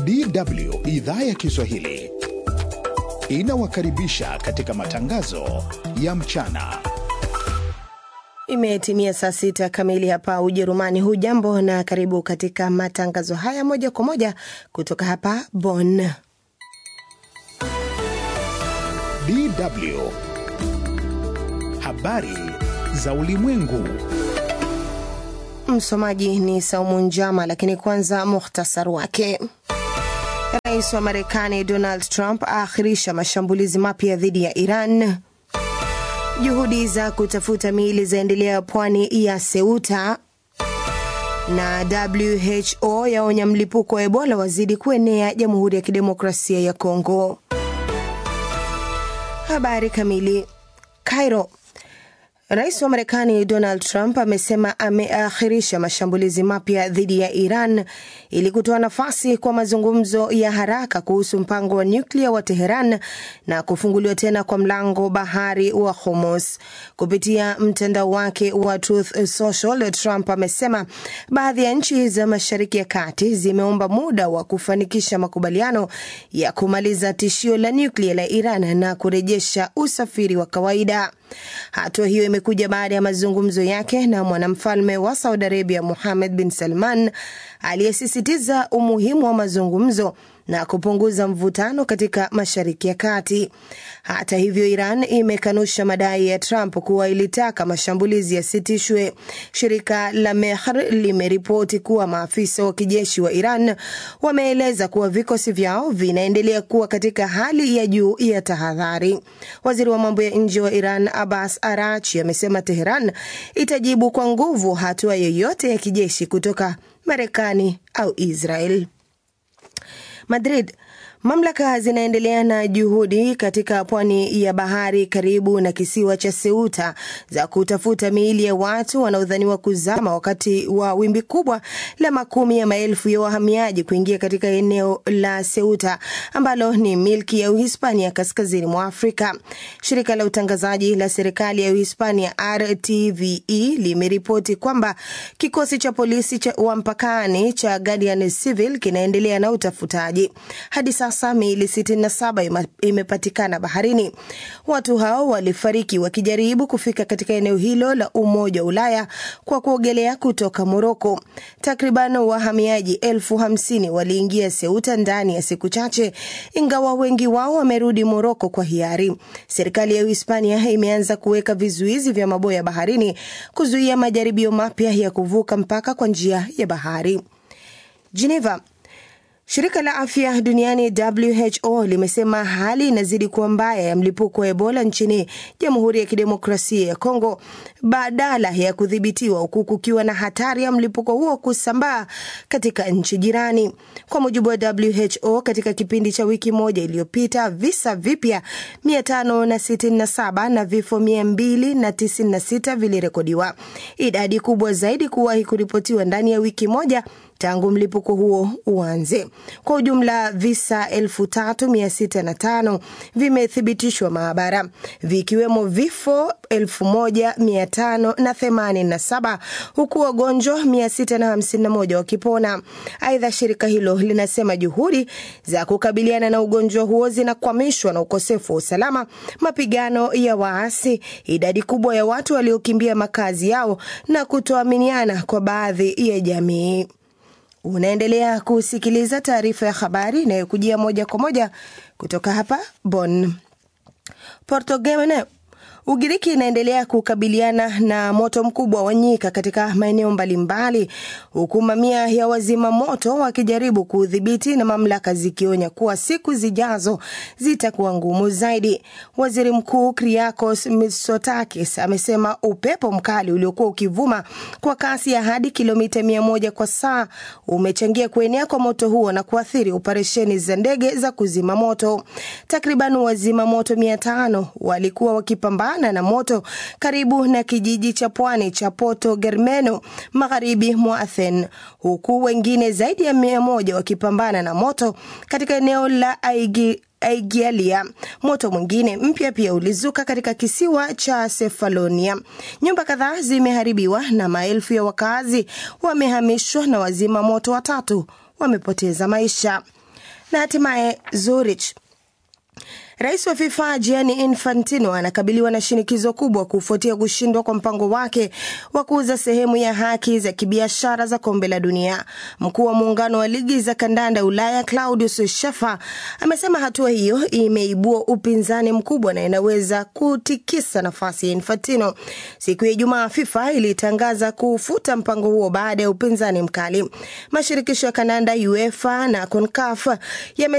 DW idhaa ya Kiswahili inawakaribisha katika matangazo ya mchana. Imetimia saa sita kamili hapa Ujerumani. Hujambo na karibu katika matangazo haya moja kwa moja kutoka hapa Bonn. DW habari za ulimwengu. Msomaji ni Saumu Njama, lakini kwanza muhtasari wake. Rais wa Marekani Donald Trump aakhirisha mashambulizi mapya dhidi ya Iran. Juhudi za kutafuta miili zaendelea pwani ya Ceuta, na WHO yaonya mlipuko wa Ebola wazidi kuenea Jamhuri ya Kidemokrasia ya Kongo. Habari kamili. Cairo. Rais wa Marekani Donald Trump amesema ameakhirisha mashambulizi mapya dhidi ya Iran ili kutoa nafasi kwa mazungumzo ya haraka kuhusu mpango wa nyuklia wa Teheran na kufunguliwa tena kwa mlango bahari wa Hormuz. Kupitia mtandao wake wa Truth Social, Trump amesema baadhi ya nchi za Mashariki ya Kati zimeomba muda wa kufanikisha makubaliano ya kumaliza tishio la nyuklia la Iran na kurejesha usafiri wa kawaida. Hatua hiyo imekuja baada ya mazungumzo yake na mwanamfalme wa Saudi Arabia Mohammed bin Salman aliyesisitiza umuhimu wa mazungumzo na kupunguza mvutano katika Mashariki ya Kati. Hata hivyo, Iran imekanusha madai ya Trump kuwa ilitaka mashambulizi yasitishwe. Shirika la Mehr limeripoti kuwa maafisa wa kijeshi wa Iran wameeleza kuwa vikosi vyao vinaendelea kuwa katika hali ya juu ya tahadhari. Waziri wa mambo ya nje wa Iran Abbas Arachi amesema Teheran itajibu kwa nguvu hatua yoyote ya kijeshi kutoka Marekani au Israel. Madrid. Mamlaka zinaendelea na juhudi katika pwani ya bahari karibu na kisiwa cha Ceuta za kutafuta miili ya watu wanaodhaniwa kuzama wakati wa wimbi kubwa la makumi ya maelfu ya wahamiaji kuingia katika eneo la Ceuta ambalo ni milki ya Uhispania kaskazini mwa Afrika. Shirika la utangazaji la serikali ya Uhispania RTVE limeripoti kwamba kikosi cha polisi cha wa mpakani cha Guardian Civil kinaendelea na utafutaji. Hadi sasa miili 67 imepatikana baharini. Watu hao walifariki wakijaribu kufika katika eneo hilo la Umoja wa Ulaya kwa kuogelea kutoka Moroko. Takriban wahamiaji elfu hamsini waliingia Ceuta ndani ya siku chache, ingawa wengi wao wamerudi Moroko kwa hiari. Serikali ya Uhispania imeanza kuweka vizuizi vya maboya baharini kuzuia majaribio mapya ya kuvuka mpaka kwa njia ya bahari. Geneva. Shirika la afya duniani WHO limesema hali inazidi kuwa mbaya ya mlipuko wa Ebola nchini Jamhuri ya Kidemokrasia ya Kongo badala ya kudhibitiwa, huku kukiwa na hatari ya mlipuko huo kusambaa katika nchi jirani. Kwa mujibu wa WHO, katika kipindi cha wiki moja iliyopita, visa vipya 567 na vifo 296 vilirekodiwa, idadi kubwa zaidi kuwahi kuripotiwa ndani ya wiki moja tangu mlipuko huo uanze. Kwa ujumla visa 3605 vimethibitishwa maabara, vikiwemo vifo 1587 huku wagonjwa 651 wakipona. Aidha, shirika hilo linasema juhudi za kukabiliana na ugonjwa huo zinakwamishwa na ukosefu wa usalama, mapigano ya waasi, idadi kubwa ya watu waliokimbia makazi yao na kutoaminiana kwa baadhi ya jamii. Unaendelea kusikiliza taarifa ya habari inayokujia moja kwa moja kutoka hapa Bonn. Portugal Ugiriki inaendelea kukabiliana na moto mkubwa wa nyika katika maeneo mbalimbali, huku mamia ya wazima moto wakijaribu kuudhibiti na mamlaka zikionya kuwa siku zijazo zitakuwa ngumu zaidi. Waziri Mkuu Kyriakos Mitsotakis amesema upepo mkali uliokuwa ukivuma kwa kasi ya hadi kilomita mia moja kwa saa umechangia kuenea kwa moto huo na kuathiri operesheni za ndege za kuzima moto. Takriban wazima moto mia tano walikuwa wakipambana na moto karibu na kijiji cha pwani cha Porto Germano magharibi mwa Athens, huku wengine zaidi ya mia moja wakipambana na moto katika eneo la Aigi Aigialia. Moto mwingine mpya pia ulizuka katika kisiwa cha Sefalonia. Nyumba kadhaa zimeharibiwa na maelfu ya wakazi wamehamishwa na wazima moto watatu wamepoteza maisha. Na hatimaye Zurich. Rais wa FIFA Gianni Infantino anakabiliwa na shinikizo kubwa kufuatia kushindwa kwa mpango wake wa kuuza sehemu ya haki za kibiashara za kombe la dunia. Mkuu wa muungano wa ligi za kandanda Ulaya Claudius Schaffer amesema hatua hiyo imeibua upinzani mkubwa na inaweza kutikisa nafasi ya Infantino. Siku ya Ijumaa, FIFA ilitangaza kufuta mpango huo baada ya upinzani mkali. Mashirikisho ya kandanda UEFA na CONCACAF yame